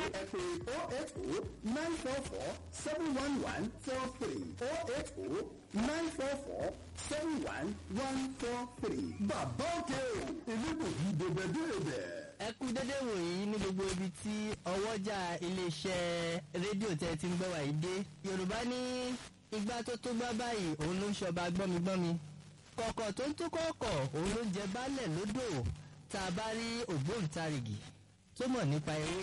ẹ pè oh eight oh nine four four seven one one four three oh eight oh nine four four seven one one four three. bàbá òkè o ìlú kò yí dèbèdèbè. ẹ kú dédé wòyí ní gbogbo ibi tí ọwọ́jà iléeṣẹ́ rédíò tẹ́ ti ń gbọ́ wàyí dé yorùbá ní igbá tó tó gbá báyìí òun ló ń ṣọba gbọ́migbọ́mi kọ̀kọ̀ tó ń tó kọ̀ọ̀kọ̀ òun ló ń jẹ baálẹ̀ lódò tá a bá rí ògbóǹtarìgì tó mọ̀ nípa ewé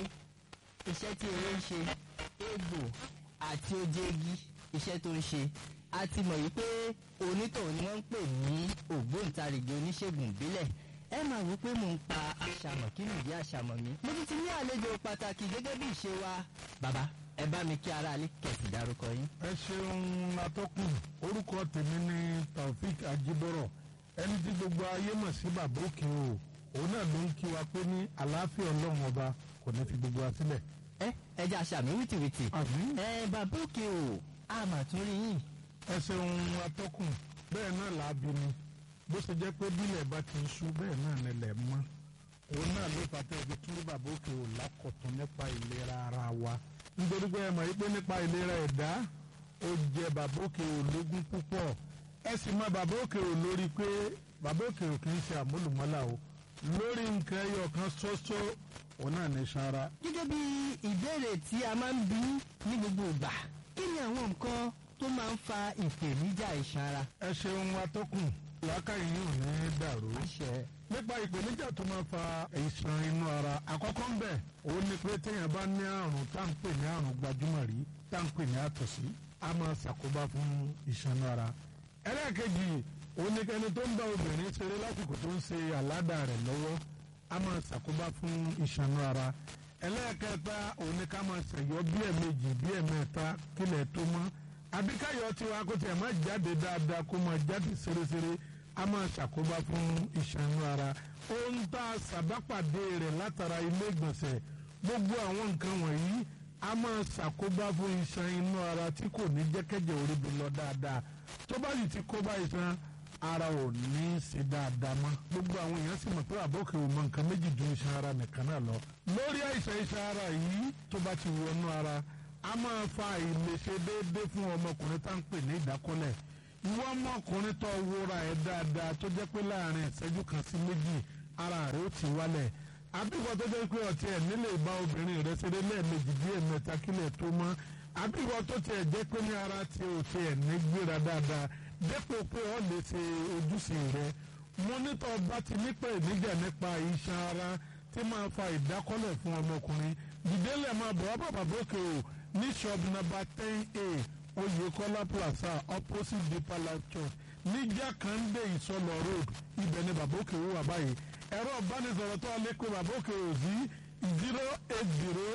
iṣẹ́ tí ewé ń ṣe egbò àti ojegi iṣẹ́ tó ń ṣe a ti mọ̀ yìí pé onítọ̀hún ni wọ́n ń pè ní ògbóǹtarìgì oníṣègùn ìbílẹ̀ ẹ máa wò pé mò ń pa àṣàmọ̀ kí nìdí àṣàmọ̀ mi. mo ti ti ní àlejò pàtàkì gẹ́gẹ́ bí ìṣe wa. bàbá ẹ bá mi kí ara alẹ́ kẹ̀sì dárúkọ yín. ẹ ṣeun atọ́kùn orúkọ tèmi ni taofik ajibọrọ ẹni tí gbogbo ayé mọ̀ sí bàbá òkè o òun náà ló ń kí wa pé ní àlàáfíà ọlọ́run ọba kò ní fi gbogbo wa sílẹ̀. ẹ ẹ jẹ́ àṣà mi wìtìwìtì. àmín. ẹ bàbá òkè o a mà tún rí yín. ẹ ṣeun atọ́kùn bẹ́ẹ̀ náà làábi ni bó ṣe jẹ́ pé bílẹ̀ bá ti ń ṣú bẹ́ẹ̀ náà nílẹ̀ mọ́ òun náà ló fàtẹ́ ibi tí bàbá òkè ò lákọ̀tún nípa ìlera ara wa nítorí pé ẹ mọ̀ wípé nípa ìlera ẹ̀dá ó jẹ bàbá òkè ò lógún púpọ̀ ẹ sì mọ bàbá òkè ò lórí pé bàbá òkè ò kì í ṣe àmúlùmọ́là o lórí nǹkan ẹyọ kan ṣoṣo òun náà ní sanra. gẹ́gẹ́ bí ìbéèrè tí a máa ń bí ní gbogbo ìgbà kí ni àwọn nǹkan tó máa ń fa ìpèníjà iṣan ara. ẹ ṣeun atọ́kùn làákàyè yìí ò ní dàrú. àṣẹ nípa ìpèníjà tó máa fa ìṣàn inú ara àkọ́kọ́ ń bẹ̀ òun ni pé téèyàn bá ní àrùn tá à ń pè ní àrùn gbajúmọ̀ rí tá à ń pè ní àtọ̀sí a máa ṣàkóbá fún ìṣàn inú ara. ẹlẹ́ẹ̀kejì òun ni ẹni tó ń bá obìnrin ṣeré lásìkò tó ń ṣe àládà rẹ̀ lọ́wọ́ a máa ṣàkóbá fún ìṣàn inú ara. ẹlẹ́ẹ̀kẹta òun ni ká máa ṣẹ̀yọ́ bí ẹ̀mejì bí ẹ̀mẹ́ta kílẹ̀ tó mọ́ àbíkáyọ̀ tiwa kó tiẹ̀ má jáde dáadáa kó máa jáde ṣeréṣeré a máa ṣàkóbá fún iṣan inú ara ohun tá a ṣàbápàdé rẹ̀ látara ilé ìgbọ̀nsẹ̀ gbogbo àwọn nǹkan wọ̀nyí a máa ṣàkóbá fún iṣan inú ara tí kò ní jẹ́kẹ́jẹ́ orí bi lọ dáadáa tó bá sì ti kóbá iṣan ara ò ní í ṣe dáadáa mọ́ gbogbo àwọn èèyàn sì mọ̀ pé àbókè ò mọ nǹkan méjì ju iṣan ara nìkan náà lọ lórí àìsàn iṣan ara yìí tó bá ti wọnú ara a máa fa àìlèṣe déédéé fún ọmọkùnrin tá à ń pè ní ìdákọ́lẹ̀ ìwọ ọmọkùnrin tó wúra ẹ dáadáa tó jẹ́ pé láàrin ìṣẹ́jú kan sí méjì ara rẹ̀ ó ti wálẹ̀ àbíwọ tó jẹ́ pé ọtí ẹ nílé ìbá obìnrin rẹ̀ ṣeré lẹ́ẹ̀mejì bí ẹ̀mẹ́ta kílẹ̀ tó mọ́ àbíwọ tó tiẹ̀ jẹ́ pé ní ara tí o tiẹ̀ ní gbéra dáadáa dépò pé ọ lè ṣe ojúṣe rẹ̀ mo nítọ́ bá ti nípa ìníjà nípa iṣan ara tí máa fa ìdákọ́lẹ̀ fún ọmọkùnrin dìdélẹ̀ máa bọ̀ wá bàbá bókè o ní shop number ten a oyekola plaza opposite deeper life church ní jákàndé ìsọlọ road ibẹ̀ ni bàbá òkè wà báyìí ẹ̀rọ ìbánisọ̀rọ̀ tó alẹ́ pé bàbá òkè ò sí zero eight zero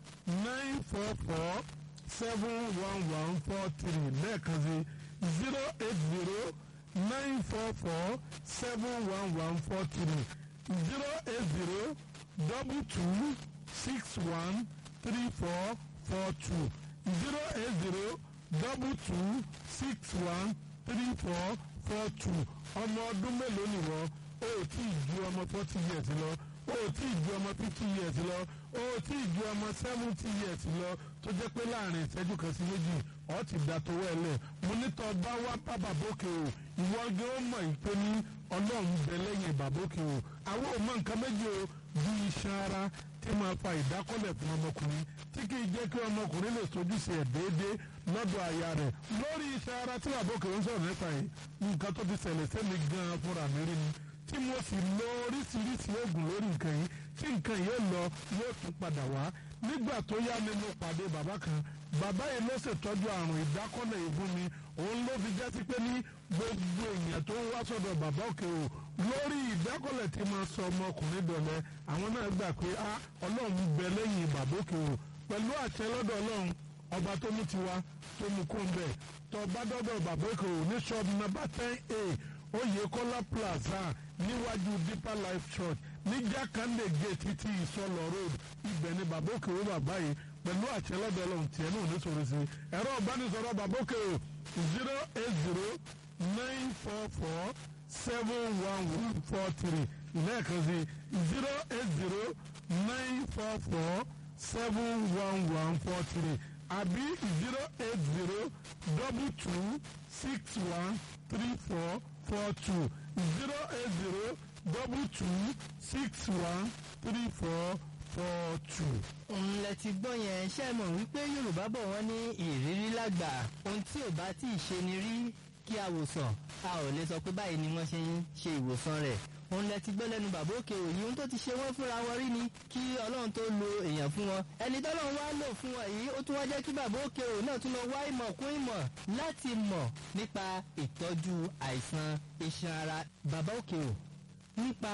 nine four four seven one one four three lẹ́ẹ̀kan sí zero eight zero nine four four seven one one four three zero eight zero double two six one three four four two zero eight zero double two six one three four four two ọmọ ọdún mélòó ni wọ́n o ò tí ì ju ọmọ forty years lọ o ò tí ì ju ọmọ fifty years lọ o ò tí ì ju ọmọ seventy years lọ tó jẹ́ pé láàrin ìṣẹ́jú kan sí méjì ọ̀ ti da tó wẹ̀lẹ̀ mo ní tọ́ bá wá bá bàbókè o ìwọ gé ó mọ̀ ìpè ní ọlọ́run bẹ lẹ́yìn bàbókè o àwọn ò mọ nǹkan méjì o bí iṣan ara tí máa fa ìdákọ́lẹ̀ fún ọmọkùnrin tí kì í jẹ́ kí ọmọkùnrin lè sojúṣe ẹ̀ déédéé lọ́dọ̀ aya rẹ̀ lórí iṣan ara tí bàbókè ń sọ̀rọ̀ nípa yìí nǹkan tó ti ṣẹlẹ̀ sẹ́mi gan-an fúnra mi rí ni tí mo sì lo oríṣiríṣi oògùn lórí nǹkan yìí tí nǹkan yìí lọ yóò tún padà wá nígbà tó yá ni mo pàdé bàbá kan bàbá yìí ló ṣètọ́jú àrùn ìdákọ́lẹ̀ yìí fún mi òun ló fi jẹ́ sí pé ní gbogbo èèyàn tó ń wá sọ́dọ̀ bàbá òkè o lórí ìdákọ́lẹ̀ tí máa sọ ọmọkùnrin dọ̀lẹ́ àwọn náà gbà pé a ọlọ́run bẹ lẹ́yìn bàbá òkè o pẹ̀lú àṣẹ lọ́dọ̀ ọlọ́run ọba tó mú tiwa tó mú kó ń bẹ̀ tó bá dọ́dọ̀ bàbá òkè o ní ṣọ́ọ̀bù nàbà ten a Oyèkọ́lá plaza níwájú deeper life church ní jákàndé gate ti ìsọlọ road ibẹ̀ ni bàbá òkè o bàbá yìí pẹ̀lú àṣẹ lọ́dọ̀ ọlọ́run tiẹ̀ náà ní sọ̀rọ̀ sí ẹ̀rọ ìbánisọ̀rọ̀ bàbá òkè o zero eight zero nine four four seven one one four three lẹ́ẹ̀kan sí zero eight zero nine four four seven one one four three àbí zero eight zero double two six one three four four two zero eight zero double two six one three four four two. òun lẹ ti gbọ́ yẹn ṣe mọ̀ wípé yorùbá bọ̀ wọ́n ní ìrírí lágbà ohun tí ò bá tí ì ṣe ni rí kí a wòsàn a ò lè sọ pé báyìí ni wọ́n ṣe ń ṣe ìwòsàn rẹ̀ òun lẹ ti gbọ́ lẹ́nu bàbá òkè òyìn ohun tó ti ṣe wọ́n fúnra wọn rí ni kí ọlọ́run tó lo èèyàn fún wọn ẹni tọ́lọ́run wá lò fún wọn yìí ó tún wá jẹ́ kí bàbá òkè òyìn náà tún lọ wá ìmọ̀ kún ìmọ̀ láti mọ̀ nípa ìtọ́jú àìsàn iṣan ara bàbá òkè òyìn nípa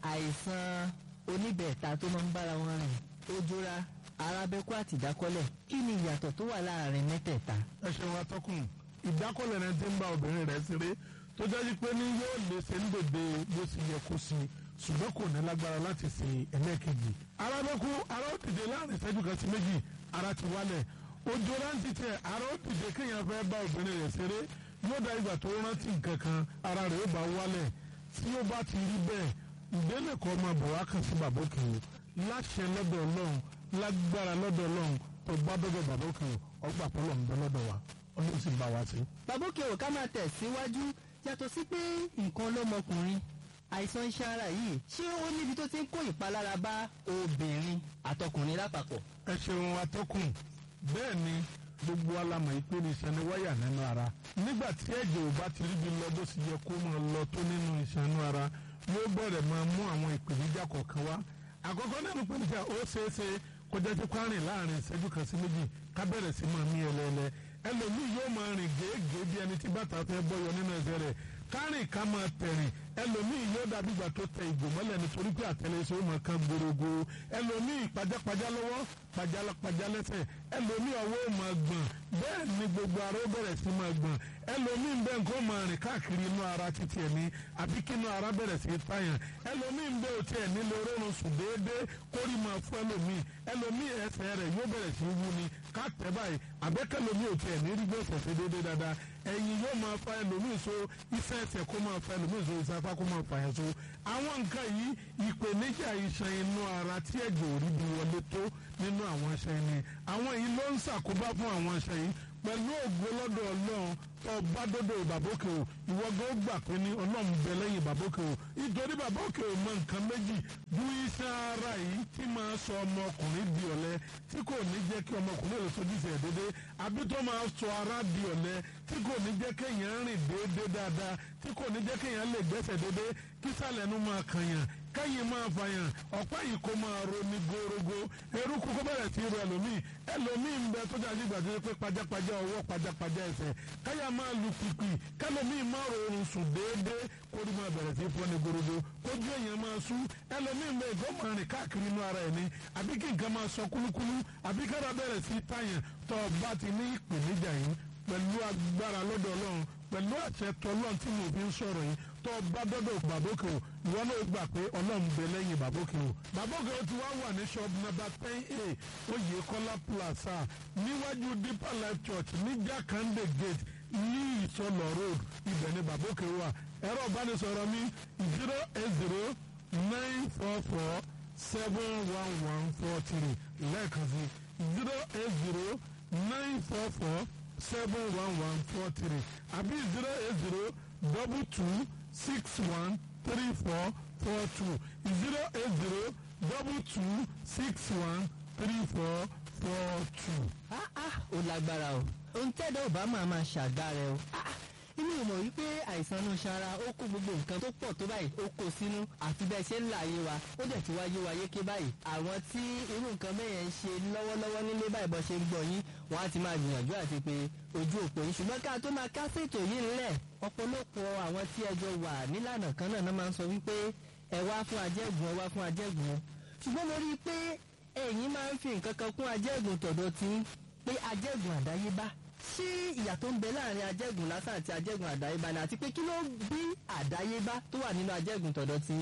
àìsàn oníbẹ̀ẹ̀ta tó máa ń bára wọn rìn ojúra arábẹ́kú àti ìdákọ́lẹ̀ kí ni ìyàtọ̀ tó wà láàrin mẹ́tẹ̀ẹ̀ta. ẹ ṣeun atọ́kùn ìdákọ́lẹ̀ rẹ ti ń bá obìnrin rẹ̀ ṣeré tó jẹ́ pé ní yóò lè ṣe ń dòde bó ṣe yẹ kó sí ṣùgbọ́n kò ní lágbára láti ṣe ẹlẹ́ẹ̀kejì. arábẹ́kú ara ó dìde láàrin ìṣẹ́jú kan sí méjì ara ti wálẹ̀ ojú rántí tẹ ara ó dìde kéèyàn fẹ́ bá obìnrin rẹ̀ ṣeré yóò dá ìgbà tó rántí nǹkan kan ara rẹ̀ ó bá wálẹ̀ tí ó bá ti rí bẹ́ẹ̀ ìdílé kan máa bọ̀ wá kàn sí bàbá òkè o láṣẹ lọ́dọ̀ ọlọ́run lágbára lọ́dọ̀ ọlọ́run tó bá dọ́dọ̀ bàbá òkè o ọgbà pọ́lọ̀ ń bẹ lọ́dọ̀ wa ọlọ́run sì bá wa sí. bàbá òkè ò ká máa tẹ̀síwájú yàtọ̀ sí pé nǹkan lọ́mọkùnrin àìsàn iṣan ara yìí ṣé ó níbi tó ti ń kó ìpalára bá obìnrin àtọkùnrin lápapọ̀. ẹ ṣeun atọ́kùn bẹ́ẹ̀ ni gbogbo alamọ̀ yìí pé ní iṣan ni wáyà nínú ara nígbà tí ẹ̀jẹ̀ ò bá ti ríbi lọ bó sì yẹ kó máa lọ tó nínú iṣan inú ara yóò bẹ̀rẹ̀ máa mú àwọn ìpèníjà kọ̀ọ̀kan wá àkọ́kọ́ nínú ìpèníjà ó ṣeéṣe kó jẹ́ tí kwárìn láàrin ìṣẹ́jú kan sí méjì ká bẹ̀rẹ̀ sí máa mí ẹlẹ́ẹ̀lẹ́ ẹlòmíì yóò máa rìn gèégèé bí ẹni tí bàtà fẹ́ bọ́yọ nínú ẹsẹ̀ rẹ̀ kárìn ká máa tẹ̀rìn ẹlòmíì yóò dàbí ìgbà tó tẹ ìgò mọ́lẹ̀ nítorí pé àtẹlẹsẹ̀ ó máa kan gbòrògbò ẹlòmíì pajápajá lọ́wọ́ pajápajá lẹ́sẹ̀ ẹlòmíì ọwọ́ ó máa gbọ̀n bẹ́ẹ̀ ni gbogbo ara ó bẹ̀rẹ̀ sí máa gbọ̀n ẹlòmíì ń bẹ nǹkan máa rìn káàkiri inú ara títí ẹ̀mí àbí kí inú ara bẹ̀rẹ̀ sí tàyàn ẹlòmíì ń bẹ òtí ẹ̀ nílò orórun sùn déédéé kórì máa fún ẹlòmíì ẹlòmíì ẹsẹ̀ rẹ̀ yóò bẹ̀rẹ̀ sí wú ni ká tẹ̀ báyìí àbẹ́kẹ́lòmíì òtí ẹ̀ ní rí gbèsè sí déédéé dáadáa ẹ̀yìn yóò máa fa ẹlòmíì so iṣẹ́ ẹsẹ̀ kó máa fa ẹlòmíì so iṣẹ́ afá kó máa fa ẹ̀ so àwọn nǹkan yìí ìpèníjà iṣan inú ara tí ẹ̀jẹ̀ ò rí bí wọlé tó nínú àwọn iṣan yìí ni àwọn yìí ló ń ṣàkóbá fún àwọn iṣan yìí pẹ̀lú ògo lọ́dọ̀ ọlọ́run tó bá dọ́dọ̀ bàbókè o ìwọ gan gbà pé ní ọlọ́run bẹ lẹ́yìn bàbókè o nítorí bàbókè o mọ nǹkan méjì ju iṣan ara yìí tí máa sọ ọmọkùnrin di ọ̀lẹ tí kò ní jẹ́ kí ọmọkùnrin lè sojú ìṣẹ̀ dédé àbí tó máa sọ ara di ọ̀lẹ tí kò ní jẹ́ kéèyàn rìn déédé dáadáa tí kò ní jẹ́ kéèyàn lè gbẹ́sẹ̀ déédé kí sàlẹ̀ nu máa kànyàn kẹ́yìn máa fàyàn ọ̀pá yìí kó máa ro ní gorogo eruku kó bẹ̀rẹ̀ sí ro ẹlòmíì ẹlòmíì ń bẹ tó dájú ìgbà tó yẹ pé pajápajá ọwọ́ pajápajá ẹsẹ̀ káyà máa lu pìpì kẹlòmíì máa rọrùn sùn déédéé kórì máa bẹ̀rẹ̀ sí fọ́ ní gorogo kójú èèyàn máa sú ẹlòmíì ń bẹ ìgbọ́ máa rìn káàkiri inú ara ẹ̀ ní àbí kí nǹkan máa sọ kúlúkúlú àbí kára bẹ̀rẹ̀ sí tàyàn tó bá ti ní ìpèníjà yìí pẹ̀lú agbára lọ́dọ̀ ọlọ́run pẹ̀lú àṣẹ tọ́lọ́n tí mo fi ń sọ̀rọ̀ yìí tó bá dọ́dọ̀ bàbókè o ìwọ náà gbà pé ọlọ́run bẹ lẹ́yìn bàbókè o bàbókè o ti wá wà ní shop number ten a oyèkọ́lá plaza níwájú deeper life church ní jákàndé gate ní ìsọlọ road ibẹ̀ ni bàbókè wà ẹ̀rọ ìbánisọ̀rọ̀ mi zero eight zero nine four four seven one one four three lẹ́ẹ̀kan sí zero eight zero nine four four seven one one four three àbí zero eight zero double two six one three four four two zero eight zero double two six one three four four two. ah ah ó lágbára o ohun tẹ́dọ̀ ò bá máa máa ṣàgbára o ah ah inú ìmọ̀ wípé àìsàn inú ṣara ó kó gbogbo nǹkan tó pọ̀ tó báyìí ó kó sínú àfi bẹ́ẹ̀ ṣe ń là yé wa ó dẹ̀ ti wáyé wa yéké báyìí àwọn tí irú nǹkan bẹ́ẹ̀ ń ṣe lọ́wọ́lọ́wọ́ nílé báyìí bọ́ ṣe ń gbọ́ yín wọ́n á ti máa gbìyànjú àti pé ojú òpó yín ṣùgbọ́n ká tó máa kásẹ̀ ètò yìí ńlẹ̀ ọ̀pọ̀lọpọ̀ àwọn tí ẹjọ́ wà nílànà kan náà máa ń sọ wípé ẹ wá fún ajẹ́gùn ẹ wá fún ajẹ́gùn ṣùgbọ́n mo rí i pé ẹ̀yin máa ń fi nǹkan kan kún ajẹ́gùn tọ̀dọ̀ tí pé ajẹ́gùn àdáyébá ṣé ìyà tó ń bẹ láàrin ajẹ́gùn lásán àti ajẹ́gùn àdáyébá ni àti pé kí ló bí àdáyébá tó wà nínú ajẹ́gùn tọ̀dọ̀ tí.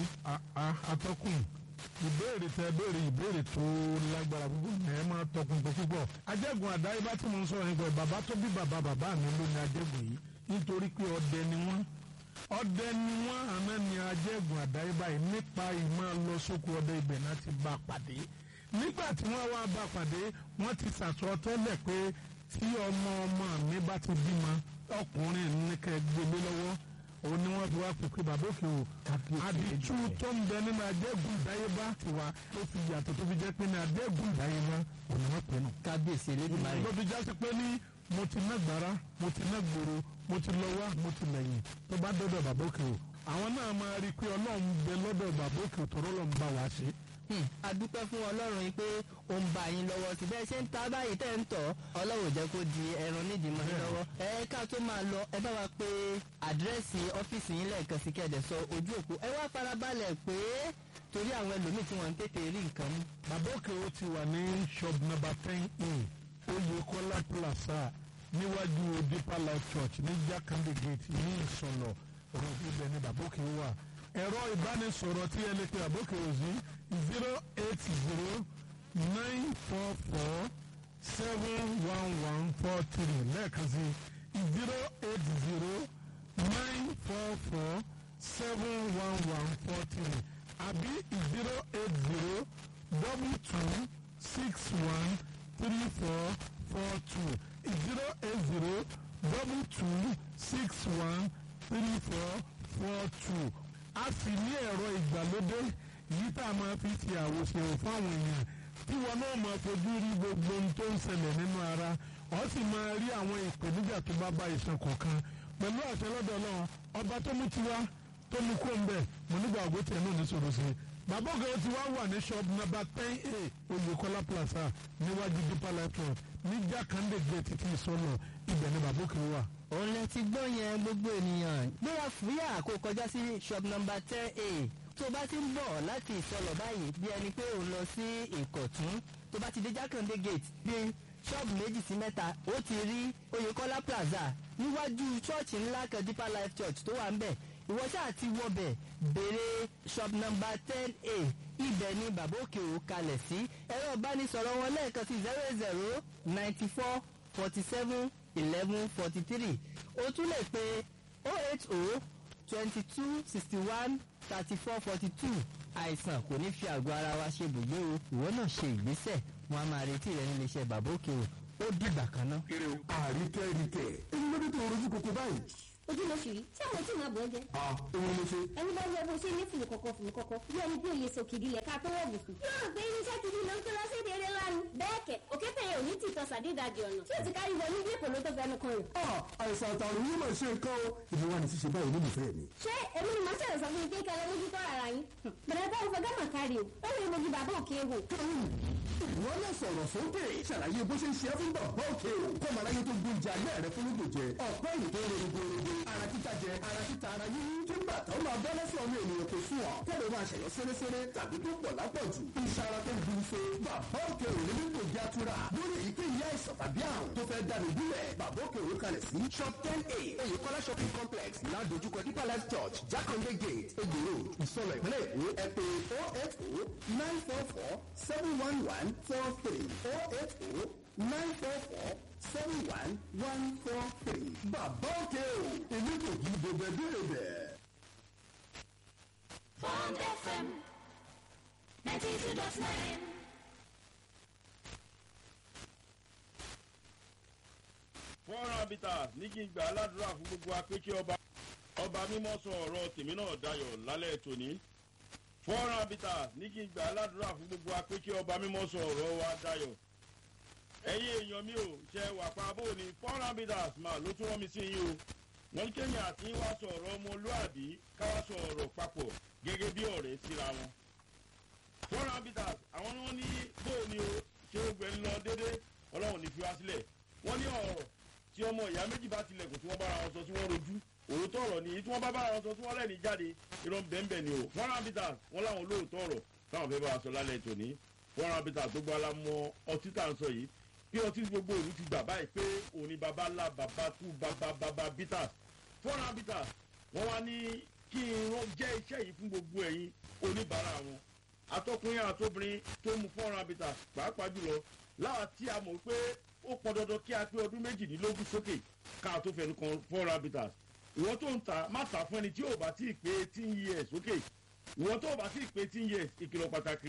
atọ́kùn ìbéèrè tẹ béèrè ìbéèrè tó lágbára púpọ̀ ní ẹ máa tọkùn tó púpọ̀ ajẹ́gùn àdáyébá tí mo ń sọ̀rọ̀ nípa bàbá tó bí bàbá bàbá mi ló ní ajẹ́gùn yìí nítorí pé ọdẹ ni wọ́n ọdẹ ni wọ́n àná ni ajẹ́gùn àdáyébá yìí nípa ìmọ̀ lọ sóko ọdẹ ibẹ̀ náà ti bá a pàdé nígbà tí wọ́n wá bá pàdé wọ́n ti sàsọ tẹ́lẹ̀ pé tí ọmọ ọmọ mi bá ti bímọ ọkùnrin ní kẹ́ gbélé lọ́wọ́ òun ni wọ́n fi wá pèpè bàbá òkè o àdìtú tó ń bẹ nínú adégún ìdáyébá tiwa ó fi yàtọ̀ tó fi jẹ́ pé ní adégún ìdáyébá òun ni wọ́n pè nù. kábíyèsí elédùnmarè ló fi jásí pé ní mo ti ná gbàrà mo ti ná gbòòrò mo ti lọ wá mo ti lẹ́yìn tó bá dọ́dọ̀ bàbá òkè o àwọn náà máa rí i pé ọlọ́run bẹ lọ́dọ̀ bàbá òkè o tọ́rọ́ lọ́n bá wa ṣe. Hmm, a dúpẹ́ fún ọlọ́run yìí pé ó ń bá yín lọ́wọ́ sí bẹ́ẹ̀ ṣe ń ta báyìí tẹ́ ń tọ̀ ọlọ́run ò jẹ́ kó di ẹran nídìí mọ́ yín lọ́wọ́ ẹ ká tó máa lọ ẹ bá wa pé àdírẹ́sì ọ́fíìsì yín lẹ́ẹ̀kan sí kẹ́ẹ̀dẹ̀ sọ ojú òpó ẹ wá farabalẹ̀ pé torí àwọn ẹlòmíì tí wọ́n ń tètè rí nǹkan mú. bàbá òkè o ti wà ní shop number ten a oyèkọ́lá plaza níwájú deeper life church ní jákàndé gate ní ìsọlọ ọ̀rọ̀ ibẹ̀ ni bàbá òkè wà ẹ̀rọ ìbánisọ̀rọ̀ tí ẹ lè pe bàbá òkè o sí zero eight zero nine four four seven one one four three lẹ́ẹ̀kan sí zero eight zero nine four four seven one one four three àbí zero eight zero double two six one three four four two zero eight zero double two six one three four four two a sì ní ẹ̀rọ ìgbàlódé yìí tá a máa fi ti àwòṣe fáwọn èèyàn tí wọn náà máa fojú rí gbogbo ohun tó ń ṣẹlẹ̀ nínú ara ọ sì máa rí àwọn ìpèníjà tó bá bá ìṣàn kọ̀ọ̀kan pẹ̀lú àṣẹ lọ́dọ̀ náà ọba tó mú tiwa tó mú kó ń bẹ̀ mo nígbà ògbó tiẹ̀ náà ní sọ̀rọ̀ sí i bàbá ògè tí wàá wà ní shop number ten a oyèkọ́lá plaza níwájú deeper life road ní jákàndé gate títí ìsọlọ ibẹ̀ ni bàbá òkè wà. òun lẹ ti gbọ́ yẹn gbogbo ènìyàn gbéra fúyà kó kọjá sí shop number ten a tó bá ti ń bọ̀ láti ìsọlọ̀ báyìí bí ẹni pé òun lọ sí ìkọ̀tún tó bá ti dé jákàndé gate bí ṣọ́ọ̀bù méjì sí mẹ́ta ó ti rí oyèkọ́lá plaza níwájú ṣọ́ọ̀ṣì ńlá kan deeper life church tó wà ń bẹ̀ ìwọ ṣáà ti wọbẹ̀ béèrè shop number ten a ibẹ̀ ni bàbá òkè ò kalẹ̀ sí ẹ̀rọ ìbánisọ̀rọ̀ wọn lẹ́ẹ̀kan sí zero zero ninety four forty seven eleven forty three o tún lè pe oh eight oh twenty two sixty one thirty four forty two àìsàn kò ní fi àgọ́ ara wa ṣe bùgbé o ìwọ náà ṣe ìgbésẹ̀ wọn a máa retí rẹ nílé iṣẹ́ bàbá òkè o ó dìgbà kan náà. àríkẹ́ ríkẹ́ èyí ló dé tó rojú koko báyìí. ojú ló ṣì rí tí àwọn tí màá bọ̀ ẹ́ jẹ́. a òun ló ṣe. ẹni bá wọ bó ṣe ní fùlù kọ̀kọ̀ fùlù kọ̀kọ̀ bí ẹni bí òye sòkìdí lẹ̀ ká tó wọ̀ bùkún. yóò rò pé irinṣẹ́ kìíní ló ń kó lọ sí èdè eré lánàá. bẹ́ẹ̀ kẹ̀ òkè tẹ̀yẹ ò ní tì tọ́ sàdédàjì ọ̀nà tí ò ti kárí wọnú bí èkó ló tó fẹnu kan rẹ̀. a àìsàn àtàrùn yìí mà ṣe nǹkan o ìdí wa ní ṣíṣe báyìí olólùfẹ́ mi. ṣé èmi ni màá ṣẹ̀rẹ̀ sọ fún mi pé kẹlẹ́ mójú tó ara yín. bẹ̀rẹ̀ bá òfin gánà kárí o ó lè mojú bàbá òkè wò. ìwọ náà sọ̀rọ̀ sókè ṣàlàyé bó ṣe ń ṣe é fún bàbá òkè o kọ́ màá láyé tó gbóúnjẹ alẹ́ rẹ fún lóògùn jẹ ọ̀pẹ́ ìlú tó ń ro gbogbo ara títa jẹ ara títa ara yíyí kí bàtà ó máa bọ́ lọ́sọ̀ ọmọ ènìyàn kò sùn ọ̀ kẹ́lẹ́ máa ṣẹ̀yọ́ sẹ́rẹ́sẹ́rẹ́ tàbí tó pọ̀ lápọ̀jù iṣẹ́ ara tó ń bu ife bàbá òkè òní ní kò já tura lórí èyíkéyìí àìsàn tàbí àrùn tó fẹ́ dànù bílẹ̀ bàbá òkè òní kalẹ̀ sí shop ten a oyèkọ́lá shopping complex ládojúkọ deeper life church jákàndé gate egbò road ìsọlọ ìpínlẹ̀ èkó ẹ pé oh eight oh nine four four seven one one four three oh eight oh nine four four seven one one four three bàbá òkè o èmi kò kí gbogbo ẹbí rẹ bẹ́ẹ̀. Bond FM 92.9. fọ́nrán abita ní kí n gbà aládùúrà fún gbogbo apẹ́kẹ́ ọba ọba mímọ́ sọ ọ̀rọ̀ tèmi náà dayọ̀ lálẹ́ tòní fọ́nrán abita ní kí n gbà aládùúrà fún gbogbo apẹ́kẹ́ ọba mímọ́ sọ ọ̀rọ̀ wa dayọ̀ ẹ̀yin èèyàn mi ò ṣe wà pa bó ni fọ́nrán abita mà ló tún rán mi sí yín o wọ́n ní kéèyàn àti wá sọ ọ̀rọ̀ ọmọlúàbí káwá sọ ọ̀rọ̀ papọ̀ gẹ́gẹ́ bí ọ̀rẹ́ síra wọn fọ́nrán abita àwọn ni wọ́n ní bó ni o ṣé ó gbẹ ń lọ déédéé ọlọ́run ní fi wá sílẹ̀ wọ́n ní ọ̀rọ̀ tí ọmọ ìyá méjì bá tilẹ̀kùn tí wọ́n bára wọn sọ tí wọ́n rojú òótọ́ ọ̀rọ̀ nìyí tí wọ́n bá bára wọn sọ tí wọ́n lẹ́ni jáde irọ́ bẹ́ẹ̀nbẹ́ẹ̀ ni o fọ́nrán bitters wọ́n láwọn olóòótọ́ ọ̀rọ̀ táwọn fẹ́ bá wa sọ lálẹ́ tòní fọ́nrán bitters tó gbọ́ alámọ ọtí tá à ń sọ yìí pé ọtí gbogbo òru ti gbà báyìí pé òní baba ńlá baba kú baba baba bitters fọ́nrán bitters wọ́n wá ní kí irun jẹ́ iṣẹ́ yìí fún gbogbo ẹ̀yin oníbàárà wọn atọ́kùnrin àtobìnrin tó mu fọ́nrán bitters pàápàá jùlọ láwa tí a mọ̀ pé ó pọn dandan kí a pé ọdún méjìdínlógún sókè ká tó fẹnu kan four habitats ìwọ tó ń ta má ta fún ẹni tí ò bá tí ì pé eighteen years sókè ìwọ tó ò bá tí ì pé eighteen years ìkìlọ̀ pàtàkì rèé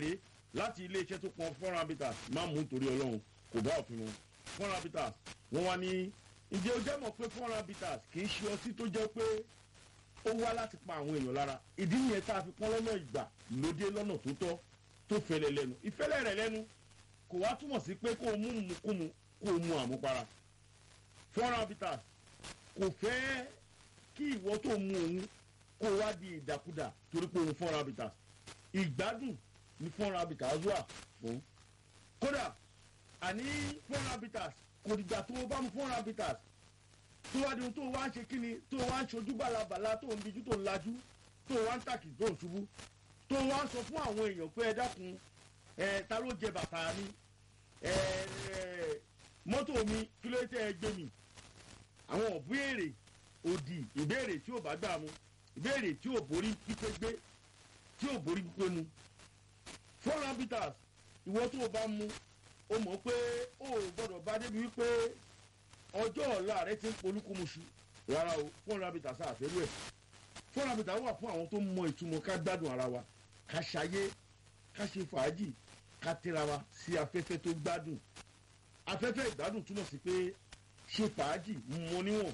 láti iléeṣẹ́ tó pọn four habitats má mú nítorí ọlọ́run kò bá òfin mu four habitats wọ́n wá ní ǹjẹ́ o jẹ́ mọ̀ pé four habitats kì í ṣe ọtí tó jẹ́ pé ó wá láti pa àwọn èèyàn lára ìdí nìyẹn tá a fi pọ́n lọ́nà ìgbà lóde lọ́nà tó tọ́ tó fẹlẹ̀ lẹ́nu ìfẹ́lẹ̀ rẹ̀ lẹ́nu kò wá túmọ̀ sí pé kó o mú mukúmu kó o mu àmupara four habitats kò fẹ́ kí ìwọ tó mu òun kó o wá di ìdàkudà torí pé òun four habitats ìgbádùn ní four habitats wà fún kódà àní four habitats kò dìgbà tó o bá mu four habitats tó wá di ohun tó o wá ń ṣe kíni tó o wá ń ṣojú bàlàbàlà tó o ń dijú tó o ń lajú tó o wá ń tàkì tó o ń ṣubú tó o wá ń sọ fún àwọn èèyàn pé ẹ dákun ẹ ta ló jẹ bàtà mi ẹ ẹ mọ́tò mi kí ló tẹ́ ẹ gbé mi àwọn ìbéèrè òdì ìbéèrè tí ò bá gbà mu ìbéèrè tí ò borí pípé gbé tí ò borí pípé mu four habitats ìwọ tó o bá mu o mọ̀ pé o ò gbọ́dọ̀ bá débi wípé ọjọ́ ọ̀la rẹ ti ń polúkúmuṣu rárá o four habitats àfẹ́rú ẹ̀ four habitats wà fún àwọn tó mọ ìtumọ̀ ká gbádùn ara wa ká ṣayé ká ṣe fàájì ká tẹ́ra wa sí afẹ́fẹ́ tó gbádùn afẹ́fẹ́ ìgbádùn túmọ̀ sí pé ṣe fàájì mọ níwọ̀n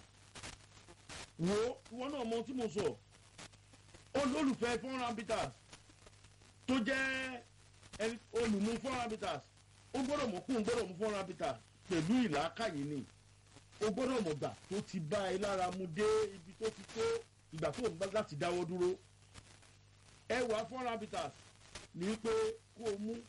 wo ìwọ náà mọ tí mo sọ olólùfẹ́ four habitats tó jẹ́ ẹni olùmú four habitats ó gbọ́dọ̀ mọ̀ kún gbọ́dọ̀ mú four habitats pẹ̀lú ìlàkàyè ni ó gbọ́dọ̀ mọ̀ gbà tó ti bá ẹ lára mu dé ibi tó ti tó ìgbà tó ń bá láti dáwọ́ dúró ẹwà four habitats ní pé kó o mú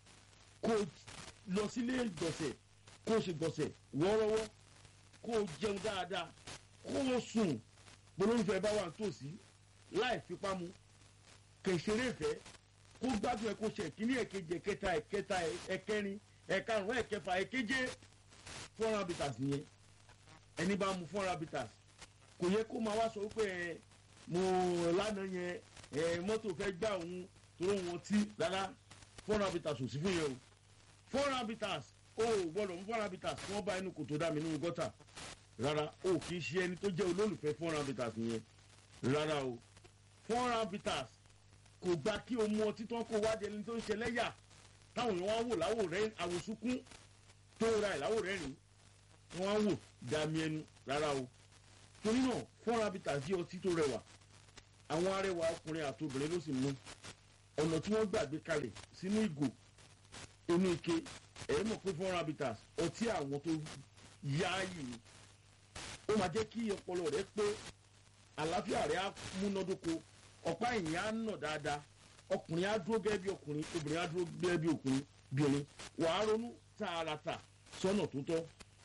kó o lọ sílé gbọ̀nsẹ̀ kó o ṣe gbọ̀nsẹ̀ wọ́ọ́rọ́wọ́ kó o jẹun dáadáa kó o sùn bolóńfẹ́ bá wà nítòsí láì fipá mu kẹ̀sẹ̀rẹ̀ ìfẹ́ kó gbádùn ẹ kó ṣe ìkíní ẹ̀kejì ẹ̀kẹta ẹ̀kẹta ẹ̀kẹrin ẹ̀karùn ẹ̀kẹfà ẹ̀keje four habitats nìyẹn ẹni bá mu four habitats kò yẹ kó máa wá sọ pé ẹ mo lánàá yẹn ẹ mọ́tò fẹ́ gbà òun tó wọn tí rárá four habitats ò sí fún yẹn o four habitats o ò gbọ́dọ̀ mú four habitats kí wọ́n bá inú kòtò dá mi nínú gọ́tà rárá o kì í ṣe ẹni tó jẹ́ olólùfẹ́ four habitats yẹn rárá o four habitats kò gba kí o mú ọtí tán kó wá di ẹni tó ń ṣe lẹ́yà táwọn èèyàn wá wò láwò rẹ àwòsúnkún tó ra ẹ̀ láwò rẹ rìn wọ́n wá wò dàmí ẹnu rárá o torí náà four habitats jẹ́ ọtí tó rẹwà àwọn arẹwà ọkùnrin àti obìnrin ló sì mú ọ̀nà tí wọ́n gbàgbé kalẹ̀ sínú ìgò inú ike ẹ̀yẹ́ mọ̀ pé four habitats ọtí àwọn tó yááyì ni ó máa jẹ́ kí ọpọlọ rẹ pé àlàáfíà rẹ á múnádóko ọ̀pá ìyìn á nà dáadáa ọkùnrin á dúró gẹ́gẹ́ bí ọkùnrin obìnrin á dúró gẹ́gẹ́ bí ọkùnrin bìnrin wàá ronú tààràtà sọ́nà tó tọ́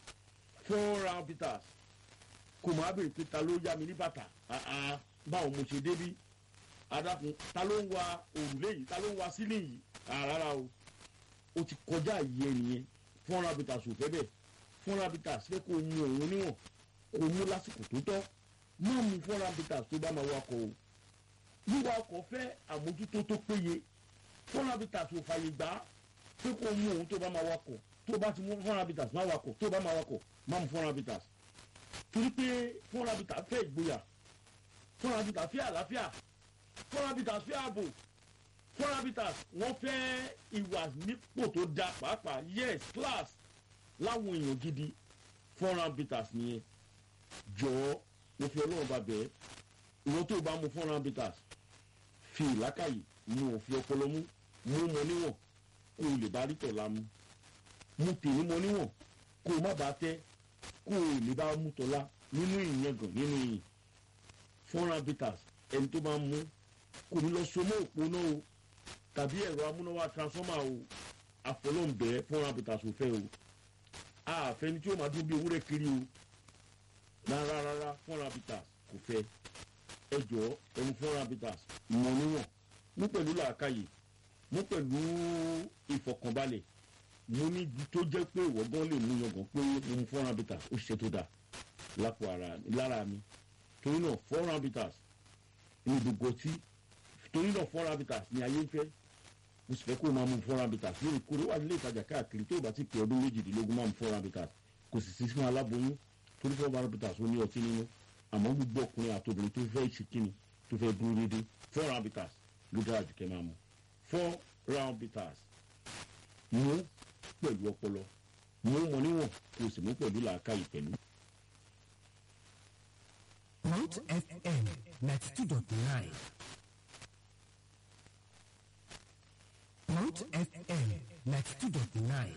four habitats kò máa bèrè pé ta ló yá mi ní bàtà àá báwo mo ṣe débí adákun ta ló ń wa òrùlé yìí ta ló ń wa sílé yìí rárá o o ti kọjá yìí ẹnìyẹn four habitats ò fẹ́ bẹ́ẹ̀ four habitats fẹ́ kó o mu òun níwọ̀n kó o mú lásìkò tó tọ́ má mu four habitats tó bá máa wakọ̀ o wíwa ọkọ̀ fẹ́ àmójútó tó péye four habitats ò fàyè gbà á pé kó o mu òun tó bá máa wakọ̀ tó bá ti mú four habitats má wakọ̀ tó bá máa wakọ̀ má mu four habitats torí pé four habitats fẹ́ ìgboyà four habitats fẹ́ àlàáfíà four habitats fẹ́ ààbò four habitats wọ́n fẹ́ ìwà nípò tó da pàápàá yes class láwọn èèyàn gidi four habitats nìyẹn jọ̀ọ́ mo fi ọlọ́run bá bẹ̀ẹ́ ìwọ́n tó bá mu four habitats fi ìlákàyè mu òfin ọpọlọ mú mú mọ níwọ̀n kó o lè bá rí tọ̀la mu mu tèmi mọ níwọ̀n kó o má bàa tẹ́ kó o lè bá mú tọ́lá nínú ìyangàn nínú ìyìn four habitats ẹni tó máa mú kò ní lọ so mọ́ òpó náà o tàbí ẹ̀rọ amúnáwá transformer o àfọlọ́ǹbẹ́ four habitats ò fẹ́ o àfẹni tí ó máa dún bí ewúrẹ́ kiri o rárá rárá four habitats kò fẹ́ ẹ jọ̀ọ́ ẹmu four habitats mọ̀ níwọ̀n mú pẹ̀lú làákàyè mú pẹ̀lú ìfọkànbalẹ̀ mo ní ibi tó jẹ́ pé ìwọ gan lè mú yangàn pé mo mu four habitats ó ṣiṣẹ́ tó dáa lápò ara lára mi torí náà four habitats ní gbogbo ọtí torí náà four habitats ní ayé ń fẹ́ mo sì fẹ́ kó o máa mu four habitats lórí kórè wà nílé ìtajà káàkiri tó o bá ti pè ọdún méjìdínlógún máa mu four habitats kò sì sí fún aláboyún torí four habitats ó ní ọtí nínú àmọ́ gbogbo ọkùnrin àti obìnrin tó fẹ́ ṣe kíni tó fẹ́ dúró dédé four habitats ló dára jù kẹ́ máa mu four round bitters mú pẹ̀lú ọpọlọ mú mọ níwọ̀n kó o sì mú pẹ̀lú làákàyè pẹ̀lú. Mount FM 92.9. Mount FM 92.9.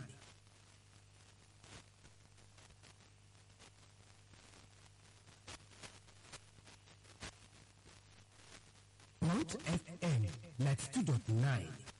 Mount FM 92.9.